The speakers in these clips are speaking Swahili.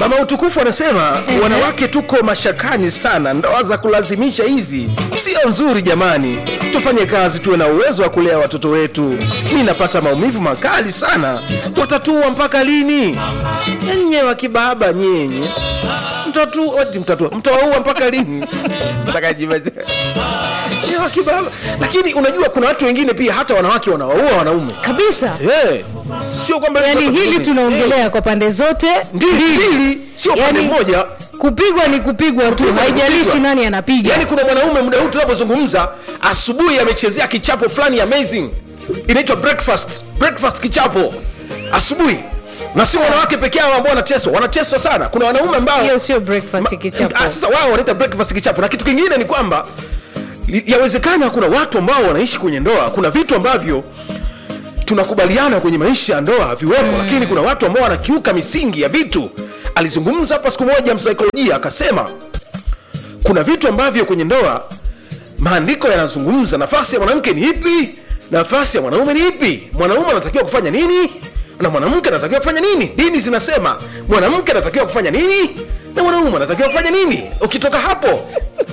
mama utukufu anasema wanawake tuko mashakani sana ndoa za kulazimisha hizi sio nzuri jamani tufanye kazi tuwe na uwezo wa kulea watoto wetu mi napata maumivu makali sana watatua mpaka lini nye wakibaba nyenye mtatu oti mtatua mtawaua mpaka lini Mtakajibaza. Nye wakibaba lakini unajua kuna watu wengine pia hata wanawake wanawaua wanaume kabisa hey. sio kwamba yani hili tunaongelea kwa pande zote Ndi- mbili sio pande Yani, moja kupigwa ni kupigwa tu Kupigwa ni haijalishi kupigwa. nani anapiga yaani kuna mwanaume muda huu tunapozungumza asubuhi amechezea kichapo fulani amazing inaitwa breakfast breakfast kichapo asubuhi na sio wanawake peke yao ambao wanateswa wanateswa sana kuna wanaume ambao hiyo sio breakfast Ma- kichapo Ah, sasa wao wanaita breakfast kichapo na kitu kingine ni kwamba li- yawezekana kuna watu ambao wanaishi kwenye ndoa kuna vitu ambavyo tunakubaliana kwenye maisha ya ndoa haviwepo mm. lakini kuna watu ambao wanakiuka misingi ya vitu alizungumza hapa siku moja msaikolojia akasema kuna vitu ambavyo kwenye ndoa maandiko yanazungumza nafasi ya mwanamke ni ipi nafasi ya mwanaume ni ipi mwanaume anatakiwa kufanya nini na mwanamke anatakiwa kufanya nini dini zinasema mwanamke anatakiwa kufanya nini na mwanaume anatakiwa kufanya nini ukitoka hapo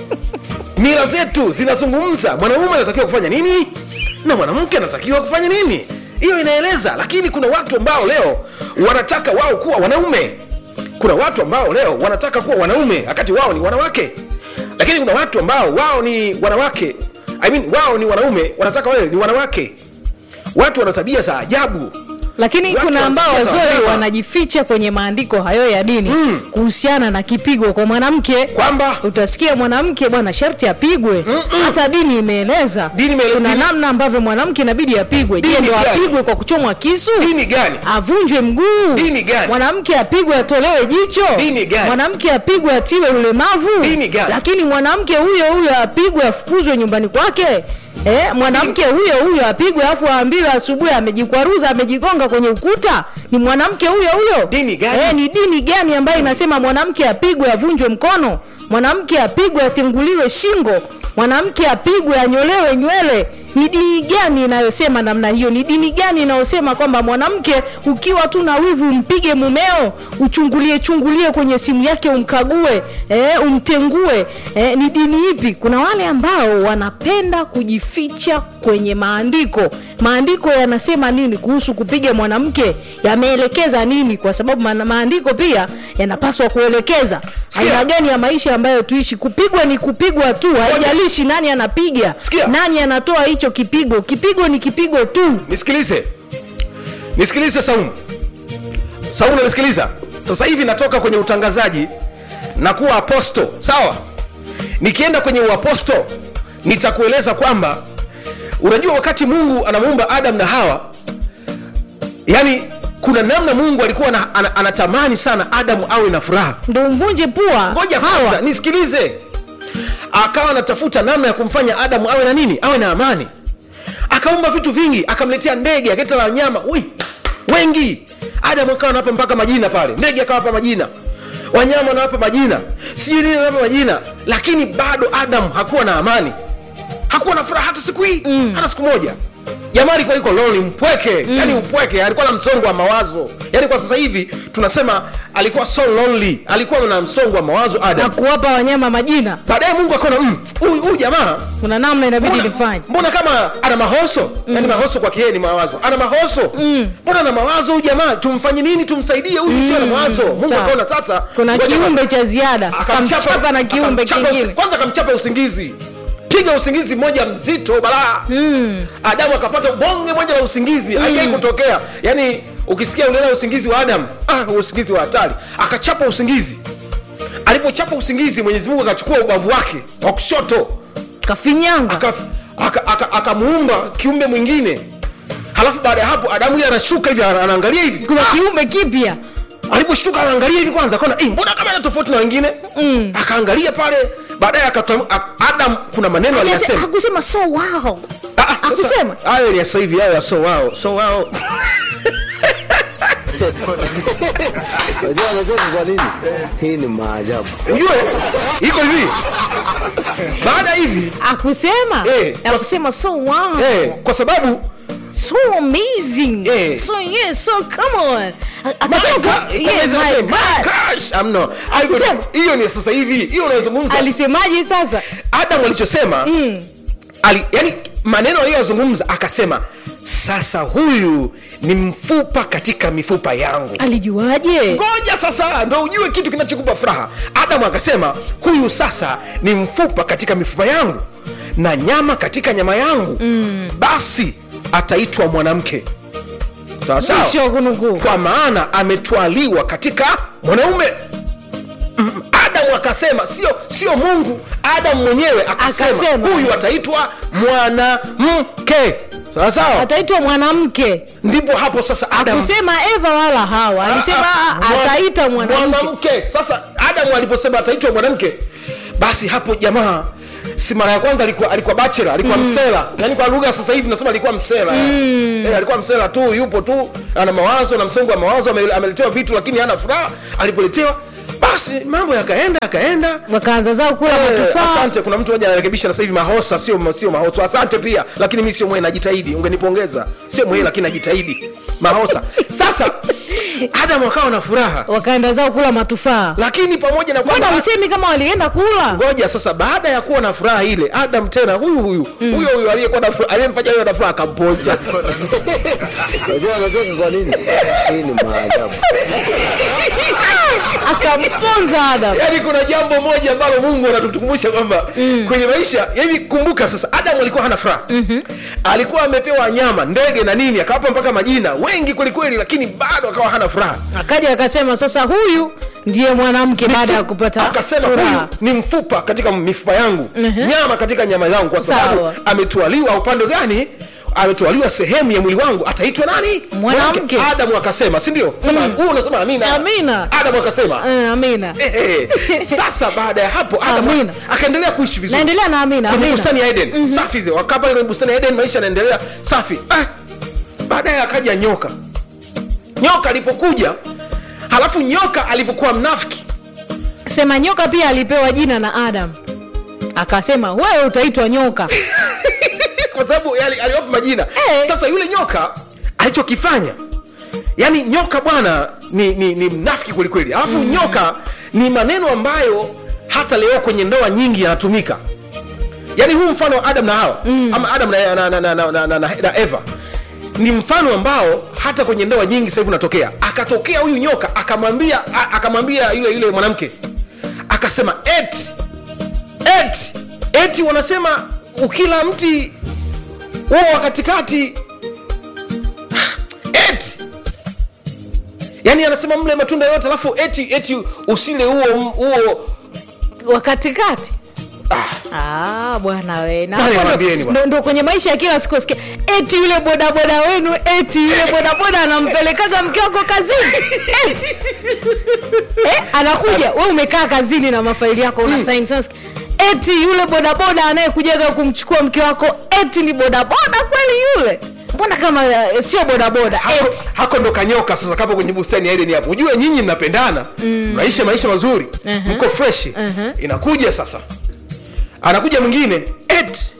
mila zetu zinazungumza mwanaume anatakiwa kufanya nini na mwanamke anatakiwa kufanya nini hiyo inaeleza lakini kuna watu ambao leo wanataka wao kuwa wanaume kuna watu ambao leo wanataka kuwa wanaume wakati wao ni wanawake lakini kuna watu ambao wao ni wanawake I mean, wao ni wanaume wanataka wao ni wanawake watu wana tabia za ajabu lakini Watu kuna ambao wanacheza wazuri wanyama. wanajificha kwenye maandiko hayo ya dini mm. kuhusiana na kipigo kwa mwanamke kwamba utasikia mwanamke bwana sharti apigwe hata dini imeeleza Dini imeele- kuna dini- namna ambavyo mwanamke inabidi apigwe je Dini ndo gani? apigwe kwa kuchomwa kisu dini gani avunjwe mguu Dini gani? mwanamke apigwe atolewe jicho Dini gani? mwanamke apigwe atiwe ulemavu Dini gani? lakini mwanamke huyo huyo apigwe afukuzwe nyumbani kwake Eh, mwanamke huyo huyo apigwe afu aambiwe asubuhi amejikwaruza amejigonga kwenye ukuta ni mwanamke huyo huyo Dini gani? Eh, ni dini gani ambayo inasema mwanamke apigwe avunjwe mkono mwanamke apigwe atenguliwe shingo mwanamke apigwe anyolewe nywele ni dini gani inayosema namna hiyo ni dini gani inayosema kwamba mwanamke ukiwa tu na wivu umpige mumeo uchungulie chungulie kwenye simu yake umkague eh, umtengue eh, ni dini ipi kuna wale ambao wanapenda kujificha kwenye maandiko maandiko yanasema nini kuhusu kupiga mwanamke yameelekeza nini kwa sababu ma- maandiko pia yanapaswa kuelekeza Sikia. aina gani ya maisha ambayo tuishi kupigwa ni kupigwa tu haijalishi nani anapiga Sikia. nani anatoa hicho kipigo kipigo ni kipigo tu nisikilize nisikilize saumu saumu nanisikiliza sasa hivi natoka kwenye utangazaji na kuwa aposto sawa nikienda kwenye uaposto nitakueleza kwamba unajua wakati mungu anamuumba adam na hawa yani kuna namna mungu alikuwa na, ana, anatamani sana adamu awe na furaha ndo mvunje pua ngoja kwanza nisikilize akawa anatafuta namna ya kumfanya adamu awe na nini awe na amani akaumba vitu vingi akamletea ndege akaleta na wanyama ui wengi adamu akawa anawapa mpaka majina pale ndege akawapa majina wanyama anawapa majina sijui nini anawapa majina lakini bado adamu hakuwa na amani hakuwa na furaha hata siku hii mm. hata siku moja jamaa alikuwa iko lonely mpweke mm. yani upweke alikuwa na msongo wa mawazo yani kwa sasa hivi tunasema alikuwa so lonely alikuwa na msongo wa mawazo na adam kuwapa wanyama majina baadaye mungu akaona "Mm, huyu huyu jamaa kuna namna inabidi mbona, nifanye mbona kama ana mahoso mm. yani mahoso kwake yeye ni mawazo ana mahoso mbona ana mawazo huyu jamaa tumfanye nini tumsaidie huyu sio na mawazo mungu sawa. akaona sasa kuna ngoja kiumbe cha ziada kamchapa na kiumbe akamchapa usi- kingine kwanza akamchapa usingizi piga usingizi mmoja mzito balaa mm. adamu akapata bonge moja la usingizi mm. haijai kutokea yaani ukisikia uliona usingizi wa adamu ah, usingizi wa hatari akachapa usingizi alipochapa usingizi mwenyezi mungu akachukua ubavu wake wa kushoto kafinyanga akamuumba aka, aka, akamuumba kiumbe mwingine halafu baada ya hapo adamu ile anashtuka hivi ana- anaangalia hivi kuna kiumbe kipya aliposhtuka anaangalia hivi kwanza akaona "Eh, mbona kama ana tofauti na wengine mm. akaangalia pale baadaye akatam- a- adam kuna maneno aliyasema hakusema so wow Ah, ah, sasa, hakusema? hayo ni ya sasa hivi hayo ya so wao so wao Unajua anacheka kwa nini? Hii ni maajabu. ujue iko hivi baada hivi akusema Eh, kwa- akusema so wow eh, kwa sababu so amazing Eh. so yes so come on A- My akasema, God, yeah, kama hizo my nasema, God. my gosh, I'm no. Haiko- Kusema. hiyo ni sasa hivi hiyo unayozungumza alisemaje sasa adam alichosema mm. ali, yani maneno aliyozungumza akasema sasa huyu ni mfupa katika mifupa yangu alijuaje ngoja sasa ndo ujue kitu kinachokupa furaha adamu akasema huyu sasa ni mfupa katika mifupa yangu na nyama katika nyama yangu mm. basi ataitwa mwanamke sawa sawa Mwisho kunukuu. kwa maana ametwaliwa katika mwanaume Mm, adamu akasema sio sio mungu adamu mwenyewe akasema, Akasema. huyu ataitwa mwanamke sawa sawa ataitwa mwanamke ndipo hapo sasa adamu kusema eva wala hawa alisema Ah, ah, mwa- ataita mwanamke mwanamke sasa adamu aliposema ataitwa mwanamke basi hapo jamaa si mara ya kwanza alikuwa alikuwa bachelor alikuwa mm. msela yani kwa lugha sasa hivi nasema alikuwa msela mm. e, alikuwa msela tu yupo tu ana mawazo na msongo wa mawazo ame- ameletewa vitu lakini hana furaha alipoletewa basi mambo yakaenda yakaenda wakaanza zao kula Eh, matufaa asante kuna mtu moja anarekebisha sasa hivi mahosa sio sio mahosa asante pia lakini mi sio mwe najitahidi ungenipongeza sio mwe lakini najitahidi mahosa sasa adamu akawa na furaha wakaenda zao kula matufaa lakini pamoja na mbona kwamba usemi kama walienda kula ngoja sasa baada ya kuwa na furaha ile adam tena huyu huyu huyo huyu aliyekuwa na furaha aliyemfanya huyo na furaha akampoza Unajua anacheka kwa nini? Hii ni maajabu. akamponza adam yaani kuna jambo moja ambalo mungu anatukumbusha kwamba mm. kwenye maisha hivi kumbuka sasa adamu alikuwa hana furaha mm-hmm. alikuwa amepewa nyama ndege na nini akawapa mpaka majina wengi kwelikweli lakini bado akawa hana furaha akaja akasema sasa huyu ndiye mwanamke baada ya kupata akasema huyu furaha ni mfupa katika mifupa yangu Mhm. nyama katika nyama yangu kwa sababu Sawa. ametwaliwa upande gani ametwaliwa sehemu ya mwili wangu ataitwa nani Mwanamke. adamu akasema si ndio sema Mm. huu unasema amina Amina. adamu akasema Eh, amina Eh, eh. sasa baada ya hapo adamu Amina. akaendelea kuishi vizuri naendelea na amina kwenye amina bustani ya eden mm-hmm. safi zile wakaa pale kwenye bustani ya eden maisha yanaendelea safi ah, baadaye akaja nyoka nyoka alipokuja halafu nyoka alivyokuwa mnafiki sema nyoka pia alipewa jina na adam akasema wewe utaitwa nyoka kwa sababu yali- aliwapa majina Eh. sasa yule nyoka alichokifanya yani nyoka bwana ni, ni, ni mnafiki kwelikweli alafu mm. nyoka ni maneno ambayo hata leo kwenye ndoa nyingi yanatumika yaani huu mfano wa adam na hawa mm. ama adam na, na, na, na, na, na, na, na eva ni mfano ambao hata kwenye ndoa nyingi sasa hivi unatokea akatokea huyu nyoka akamwambia a- akamwambia yule yule mwanamke akasema eti eti eti wanasema ukila mti huo wa katikati eti yaani anasema mle matunda yote alafu eti eti usile huo huo wa katikati Ah, bwana we Na Nani hapo ndo- mwambieni bwana? ndo, ndo kwenye maisha ya kila siku sikia eti yule bodaboda wenu eti yule bodaboda anampelekaga mke wako kazini eti eh, anakuja we umekaa kazini na mafaili yako una sign sasa sikia, eti yule bodaboda anayekujaga kumchukua mke wako eti ni bodaboda kweli yule mbona kama eh, sio bodaboda hako, eti hako ndo kanyoka sasa kapo kwenye bustani ya Eden hapo ujue nyinyi mnapendana mnaishi maisha mazuri Mhm. mko freshi Mhm. inakuja sasa anakuja mwingine eti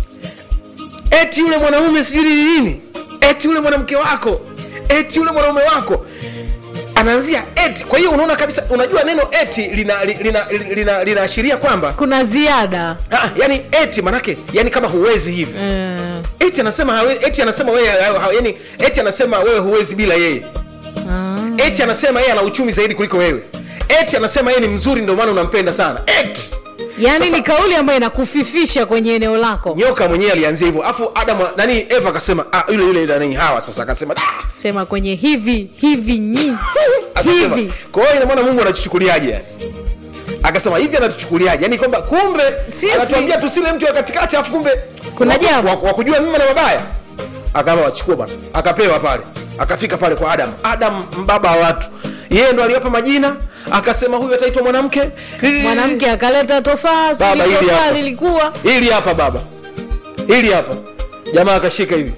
eti yule mwanaume sijui ni nini eti yule mwanamke wako eti yule mwanaume wako anaanzia eti kwa hiyo unaona kabisa unajua neno eti linaashiria lina, lina, lina, linaashiria kwamba kuna ziada ah, yani eti manake yani kama huwezi hivi mm. eti anasema hawe, eti anasema wewe ha- ha- yani eti anasema wewe huwezi bila yeye ah. eti anasema yeye ana uchumi zaidi kuliko wewe eti anasema yeye ni mzuri ndio maana unampenda sana eti yaani Sasa- ni kauli ambayo inakufifisha kwenye eneo lako nyoka mwenyewe alianzia hivyo afu adam nani eva akasema ah, yule yule nani hawa sasa akasema "Ah!" sema kwenye hivi hivi nyi akasema hivi kwa hiyo ina maana mungu anatuchukuliaje yani akasema hivi anatuchukuliaje yani kwamba kumbe Sisi- anatuambia tusile mtu wa katikati afu kumbe Kuna wa- jambo. wa, wa kujua mema na mabaya akaama wachukua bana akapewa pale akafika pale kwa adam adam mbaba wa watu yeye ndo aliwapa majina akasema huyu ataitwa mwanamke mwanamke akaleta tofaa Baba, sijui hili tofaa hapa. lilikuwa hili hapa baba hili hapa jamaa akashika hivi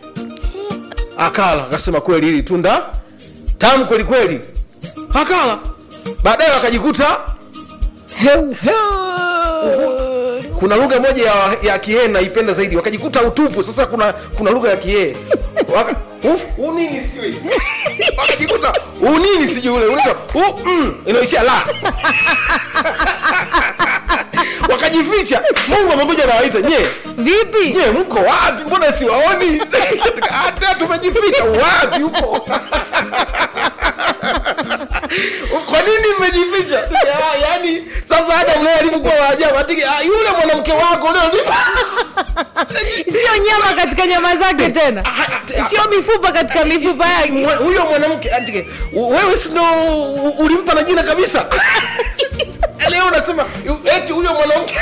akala akasema kweli hili tunda tamu kweli kweli akala baadaye wakajikuta Heu, heu. kuna lugha moja ya, ya kihee naipenda zaidi wakajikuta utupu sasa kuna kuna lugha ya kihee Waka- uf, unini sijui wakajikuta unini sijui ule unaitwa u mm, inaishia la wakajificha mungu amekuja nawaita je vipi je mko wapi mbona siwaoni hata tumejificha wapi upo kwa nini mmejificha Ya- yaani sasa adam naye alivyokuwa waajabu atike ah, yule mwanamke wako leo sio nyama katika nyama zake tena sio mifupa katika mifupa yake Mwa- huyo mwanamke atike wewe sino ulimpa na jina kabisa leo unasema yu- eti huyo mwanamke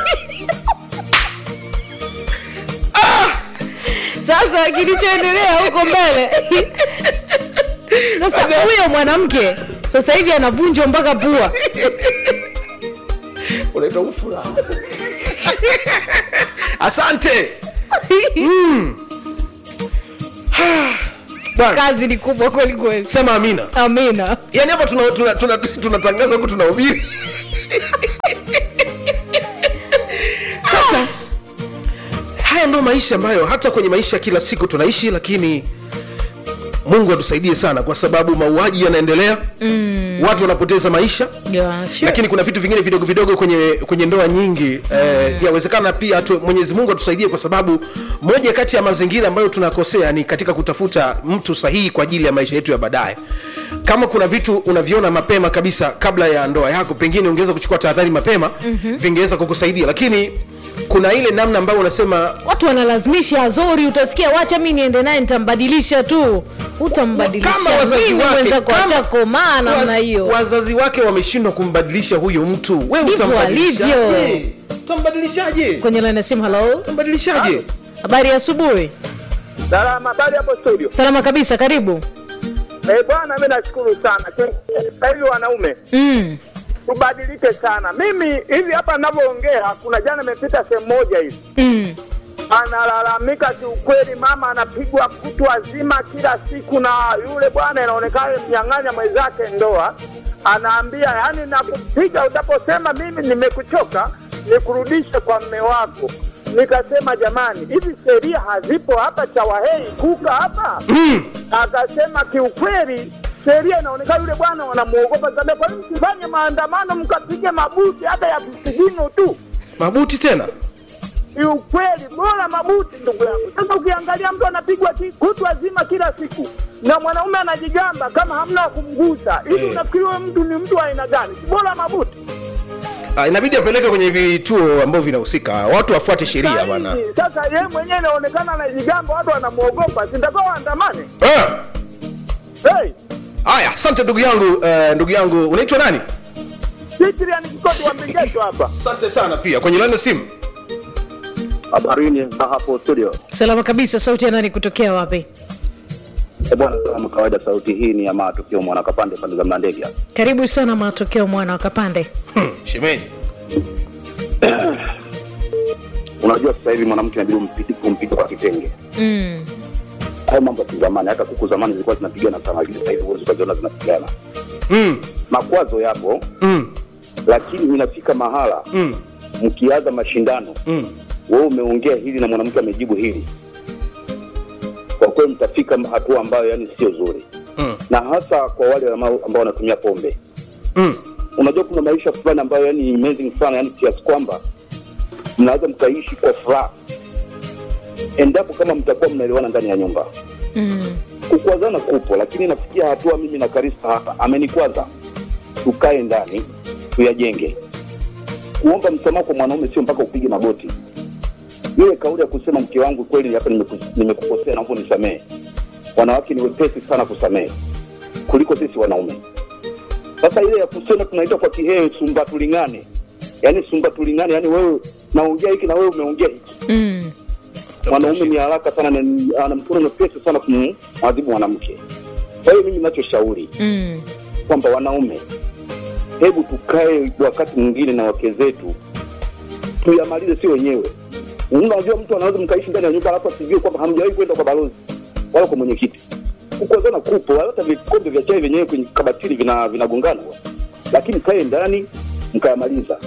sasa kilichoendelea huko mbele sasa huyo mwanamke sasa hivi anavunjwa mpaka pua unaitwa ufura asante bwana kazi ni kubwa kweli kweli sema amina amina yaani hapa tunatangaza tuna, tuna, tunatangaza huku tunahubiri sasa haya ndo maisha ambayo hata kwenye maisha ya kila siku tunaishi lakini mungu atusaidie sana kwa sababu mauaji yanaendelea mm. watu wanapoteza maisha yeah, sure. lakini kuna vitu vingine vidogo vidogo kwenye kwenye ndoa nyingi eh, yawezekana pia tu, mwenyezi mungu atusaidie kwa sababu moja kati ya mazingira ambayo tunakosea ni katika kutafuta mtu sahihi kwa ajili ya maisha yetu ya baadaye kama kuna vitu unaviona mapema kabisa kabla ya ndoa yako pengine ungeweza kuchukua tahadhari mapema mm-hmm. vingeweza kukusaidia lakini kuna ile namna ambayo unasema watu wanalazimisha azori utasikia wacha mi niende naye nitambadilisha tu kama utambadilisha wazazi nini wake mwenzako kama- achakomaa namna waz- hiyo wazazi wake wameshindwa kumbadilisha huyo mtu wewe Ndivyo utambadilishaje? alivyo. utambadilishaje kwenye line ya simu halo utambadilishaje habari ya asubuhi Salama, habari hapo studio. salama kabisa karibu Eh, bwana mimi nashukuru sana. Sasa hivi wanaume mm. tubadilike sana. Mimi hivi hapa ninavyoongea, kuna jana nimepita sehemu moja hivi Mm. analalamika kiukweli, mama anapigwa kutu wazima kila siku, na yule bwana inaonekana mnyang'anya mwenzake ndoa, anaambia yani, nakupiga utaposema mimi nimekuchoka, nikurudishe kwa mme wako. Nikasema jamani, hivi sheria hazipo hapa Chawahei kuka hapa? Akasema kiukweli sheria inaonekana yule bwana wanamuogopa sana. Kwa nini msifanye maandamano mkapige mabuti hata ya visigino tu? mabuti tena ni ukweli bora mabuti ndugu yangu sasa ukiangalia mtu anapigwa ki- kutwa zima kila siku na mwanaume anajigamba kama hamna wa kumgusa hivi Eh. unafikiri huyo mtu ni mtu wa aina gani si bora mabuti Ah, inabidi apeleke kwenye vituo ambavyo vinahusika watu wafuate sheria Sahihi. bwana sasa yeye mwenyewe inaonekana anajigamba watu wanamwogopa sintakiwa waandamane Eh, hey, haya asante ndugu yangu eh, ndugu yangu unaitwa nani Cyprian Kikoti wa Mbingeto hapa asante sana pia kwenye lani simu Habarini za hapo studio. salama kabisa sauti ya nani kutokea wapi Eh bwana, kama kawaida, sauti hii ni ya matukio mwana kapande pande za Mlandege. karibu sana matokeo mwana wa kapande hmm, shemeji Unajua sasa hivi mwanamke inabidi umpige kumpiga kwa kitenge. mm. Hayo mambo ya zamani, hata kuku zamani zilikuwa zinapigana sana, lakini sasa hivi huwezi ukaziona zinapigana. mm, Makwazo yapo, mm, lakini inafika mahala mm, mkianza mashindano, mm. wewe umeongea hili na mwanamke amejibu hili, kwa kweli mtafika hatua ambayo yani sio zuri, Mm. na hasa kwa wale ambao ambao wanatumia pombe. Mm. unajua kuna maisha fulani ambayo yani ni amazing sana yani kiasi kwamba mnaweza mkaishi kwa furaha endapo kama mtakuwa mnaelewana ndani ya nyumba Mm. kukwazana kupo lakini nafikia hatua mimi na karisa hapa amenikwaza tukae ndani tuyajenge kuomba msamaha kwa mwanaume sio mpaka upige magoti ile kauli ya kusema mke wangu kweli hapa nimeku- nimekukosea naomba nisamehe wanawake ni wepesi sana kusamehe kuliko sisi wanaume sasa ile ya kusema tunaita kwa kihee sumba tulingane yaani sumba tulingane yaani wewe naongea hiki na wewe umeongea hiki Mm. mwanaume ni haraka sana na ni- ana mkono mwepesi sana kumwadhibu mwanamke kwa hiyo mimi nachoshauri Mm. kwamba wanaume hebu tukae wakati mwingine na wake zetu tuyamalize si wenyewe unajua mtu anaweza mkaishi ndani ya nyumba alafu asijue kwamba hamjawahi kwenda kwa balozi wala kwa mwenyekiti kukozana kupo hata vikombe vya chai vyenyewe kwenye kabatini vina vinagongana lakini kae ndani mkayamaliza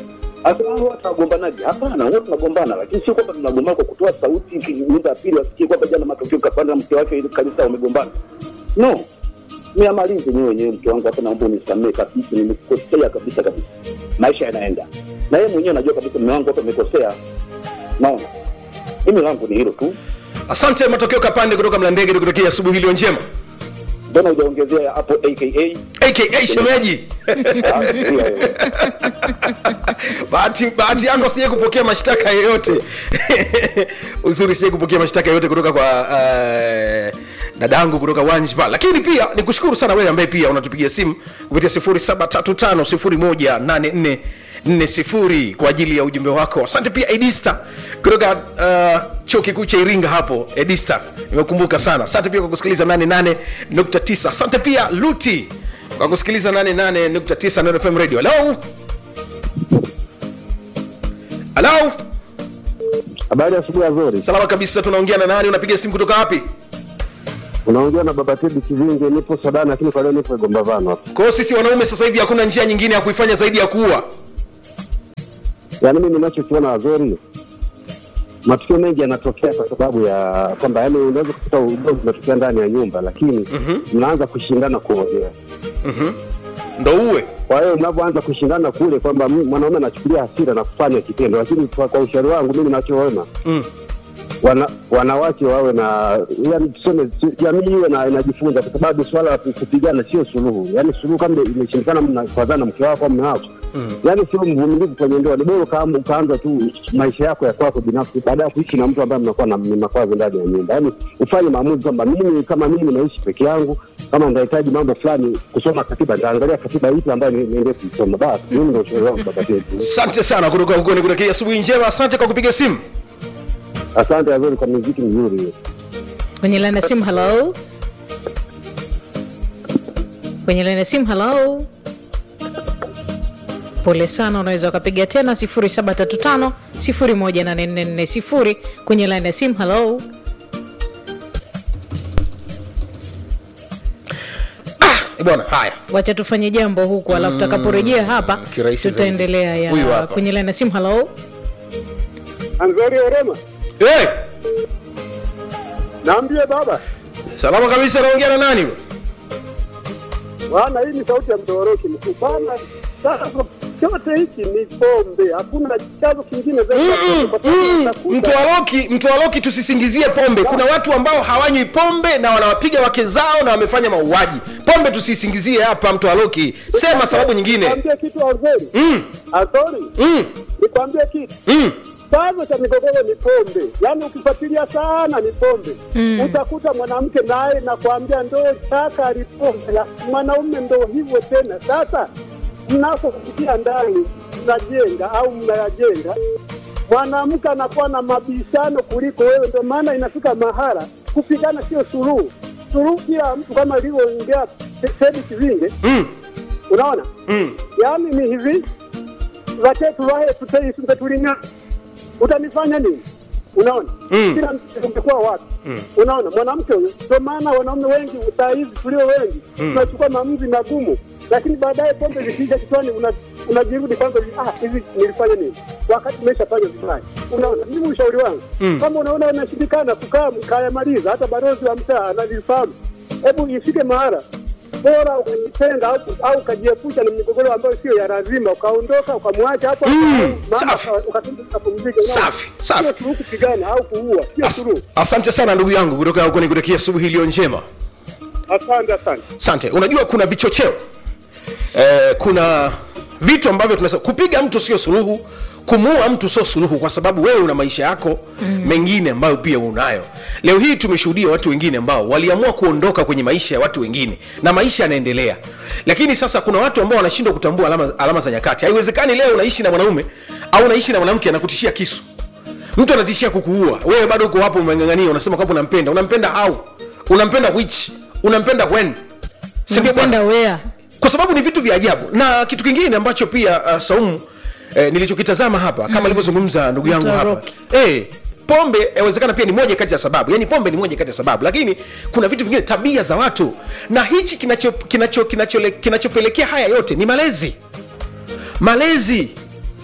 Asema hao watu wagombanaji? Hapana, wote tunagombana, lakini sio kwamba tunagombana kwa kutoa sauti ki- nyumba ya pili wasikie kwamba jana matokeo kapanda na mke wake ile kanisa wamegombana. No, niamalize nyewe wenyewe, mke wangu, hapa naomba unisamehe kabisa, nimekosea kabisa kabisa. Maisha yanaenda na yeye mwenyewe anajua kabisa, mume wangu hapa amekosea. Naona mimi langu ni hilo tu. asante matokeo kapande kutoka mlandege tukutokea asubuhi iliyo njema Mbona hujaongezea hapo aka aka shemeji Ah, ndio wewe. bahati bahati yako sije kupokea mashtaka yoyote uzuri sije kupokea mashtaka yoyote kutoka kwa uh, dadangu kutoka wanjba lakini pia ni kushukuru sana wewe ambaye pia unatupigia simu kupitia 735 kwa ajili ya ujumbe wako asante pia edista kutoka uh, chuo kikuu cha iringa hapo edista nimekumbuka sana asante pia kwa kusikiliza 88.9 asante pia luti kwa kusikiliza 88.9 Neno fm radio halo halo Habari ya asubuhi nzuri. salama kabisa tunaongea na nani unapiga simu kutoka wapi Unaongea na Baba Tedi Kivinge, nipo Sadani lakini kwa leo nipo Igombavano hapa. kwa hiyo sisi wanaume sasa hivi hakuna njia nyingine ya kuifanya zaidi ya kuua Yaani mimi ninachokiona wazuri, matukio mengi yanatokea kwa sababu ya kwamba yani unaweza kukuta ugomvi unatokea ndani ya nyumba, lakini mnaanza kushindana kuongea. ndo uwe Kwa hiyo mnapoanza kushindana kule kwamba m- mwanaume anachukulia hasira na kufanya kitendo, lakini kwa, kwa ushauri wangu mimi ninachoona Mm. wana, wanawake wawe na yani tuseme tu- jamii iwe na inajifunza, kwa sababu swala la kupigana sio suluhu. Yani suluhu kama imeshindikana, mnakwazana mke wako au mume wako mm. yani sio mvumilivu kwenye ndoa, ni bora ukaam- ukaanza tu maisha yako ya kwako binafsi, baada ya kuishi na mtu ambaye mnakuwa na ni makwazo ndani ya nyumba. Yani ufanye maamuzi kwamba mimi kama mimi naishi peke yangu, kama nitahitaji mambo fulani kusoma katiba, nitaangalia katiba ipi ambayo ni- niende kuisoma. Basi mimi ndio ushauri wangu baba yetu. asante sana kutoka huko nikutakia asubuhi njema asante kwa kupiga simu Asante Azori kwa muziki mzuri hiyo. kwenye laini ya simu halo kwenye laini ya simu halo pole sana unaweza ukapiga tena 735 18440 kwenye laini ya simu halo Eh, bwana haya wacha tufanye jambo huku alafu tutakaporejea hapa kirahisi zaidi. tutaendelea Huyu ya hapa. kwenye laini ya simu halo Anzori Orema, hey! naambie baba salama kabisa naongea na nani bwana, hii ni sauti ya mdoroki mkuu bwana. Sasa chote hiki ni pombe, hakuna chanzo kingine zaidi ya pombe, kwa sababu utakuta- mtoaloki mtoaloki tusisingizie pombe kuna watu ambao hawanywi pombe na wanawapiga wake zao na wamefanya mauaji pombe tusisingizie hapa mtoaloki sema sababu nyingine Nikwambie kitu Azori, mm, Azori, mm, nikwambie kitu mm. chanzo cha migogoro ni pombe, yaani ukifuatilia sana ni pombe mm. Utakuta mwanamke naye nakwambia ndo chaka alipombe, la- mwanaume ndo hivyo tena. Sasa mnapofikia ndani mnajenga au mnayajenga, mwanamke anakuwa na mabishano kuliko wewe, ndio maana inafika mahala kupigana sio suluhu. Suluhu kila mtu kama alivyoongea Tedi Kivinge, Mm. unaona Mm. yaani ni hivi vake tulahe tuteisunge tulinya utanifanya nini unaona Mm. kila mtu ungekuwa wapi unaona mwanamke huyo ndio maana wanaume wengi saa hizi tulio wengi tunachukua maamuzi magumu lakini baadaye pombe zikija kichwani una- unajirudi kwanza ah hivi nilifanya nini wakati umeshafanya vibaya unaona mimi ushauri wangu kama unaona unashindikana kukaa mkayamaliza hata balozi wa mtaa analifahamu hebu ifike mahala bora ukajitenga au, au ukajiepusha na migogoro ambayo sio ya lazima, ukaondoka ukamwacha hapo Mm, hapo, maana safi. uka- ukataka ukapumzika. Unaona? Safi, safi. Sio suluhu kupigana au kuua, sio As, suluhu. asante sana ndugu yangu kutoka huko nikutakia asubuhi iliyo njema Asante, asante. asante unajua kuna vichocheo eh, kuna vitu ambavyo tunasema kupiga mtu sio suluhu kumuua mtu sio suluhu kwa sababu wewe una maisha yako mm. mengine ambayo pia unayo leo hii tumeshuhudia watu wengine ambao waliamua kuondoka kwenye maisha ya watu wengine na maisha yanaendelea lakini sasa kuna watu ambao wanashindwa kutambua alama, alama za nyakati haiwezekani leo unaishi na mwanaume au unaishi na mwanamke anakutishia kisu mtu anatishia kukuua wewe bado uko hapo umeng'ang'ania unasema kwamba unampenda unampenda how unampenda which unampenda when Si ndio bwana? nampenda wea kwa sababu ni vitu vya ajabu na kitu kingine ambacho pia uh, saumu eh, nilichokitazama hapa kama alivyozungumza ndugu yangu hapa Mtaroki. eh, pombe yawezekana pia ni moja kati ya sababu yani pombe ni moja kati ya sababu lakini kuna vitu vingine tabia za watu na hichi kinachopelekea kinacho, kinacho, kinachopelekea haya yote ni malezi malezi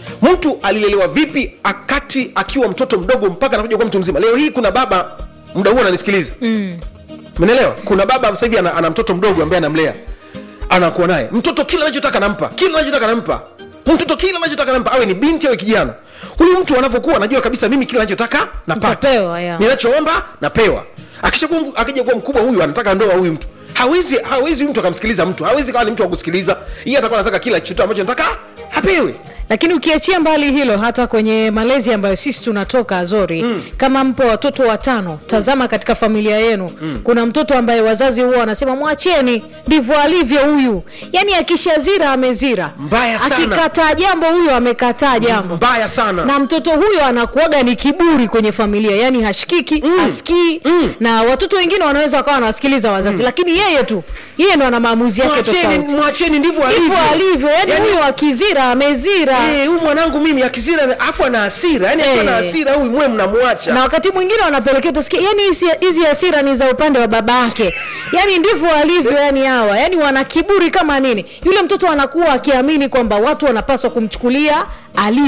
mtu alilelewa vipi akati akiwa mtoto mdogo mpaka anakuja kuwa mtu mzima leo hii kuna baba muda huu ananisikiliza mm. menelewa kuna baba sasa hivi ana, ana mtoto mdogo ambaye anamlea anakuwa naye mtoto kila anachotaka nampa kila anachotaka nampa mtoto kila anachotaka nampa awe ni binti awe kijana huyu mtu anavyokuwa anajua kabisa mimi kila anachotaka napata Nitapewa, ya. ninachoomba napewa akishakuwa mku- akija kuwa mkubwa huyu anataka ndoa huyu mtu hawezi hawezi huyu mtu akamsikiliza mtu hawezi kawa ni mtu wa kusikiliza yeye atakuwa anataka kila kitu ambacho nataka apewe lakini ukiachia mbali hilo hata kwenye malezi ambayo sisi tunatoka azori mm. kama mpo watoto watano tazama katika familia yenu mm. kuna mtoto ambaye wazazi huwa wanasema mwacheni ndivyo alivyo huyu yaani akishazira amezira Mbaya sana. akikataa jambo huyo amekataa jambo mbaya sana na mtoto huyo anakuaga ni kiburi kwenye familia yani hashikiki mm. hasikii mm. na watoto wengine wanaweza wakawa wanawasikiliza wazazi mm. lakini yeye tu yeye ndo ana maamuzi yake mwacheni tofauti mwacheni ndivyo hivyo alivyo yani Yaani- huyo akizira amezira Eh, huyu mwanangu mimi akizira afu ana hasira yani akiwa Eh. na hasira huyu mwe mnamwacha na wakati mwingine wanapelekea utasikia yani hizi- hizi hasira ni za upande wa baba yake yani ndivyo walivyo yani hawa yani wana kiburi kama nini yule mtoto anakuwa akiamini kwamba watu wanapaswa kumchukulia alivyo